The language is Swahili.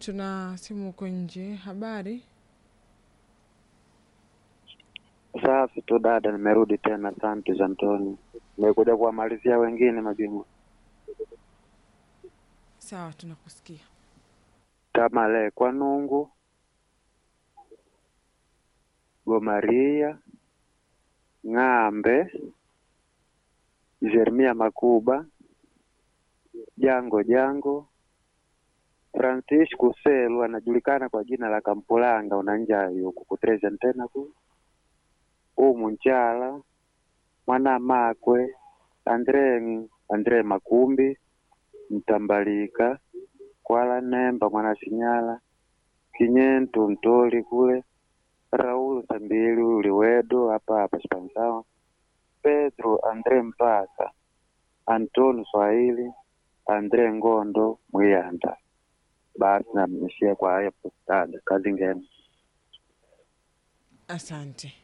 tuna simu huko nje. Habari? Safi tu dada, nimerudi tena. Asante Antoni, nimekuja kuwamalizia wengine mabingwa Sawa, tunakusikia. kama le kwa Nungu, Gomaria, Ng'ambe, Jeremia Makuba, Jango Jango, Francis Kuselu anajulikana kwa jina la Kampulanga unanjai huku kutreza tena ku umu Nchala, Mwana Makwe, Andre Andre Makumbi, Mtambalika, Kwala Nemba, Mwana Sinyala, Kinyentu Mtoli kule, Raul Sambili Uliwedo hapa hapa Spansawa, Pedro Andre Mpaka, Antoni Swahili, Andre Ngondo Mwiyanda. Basi namishia kwa hayo dada, kazi ngema. Asante.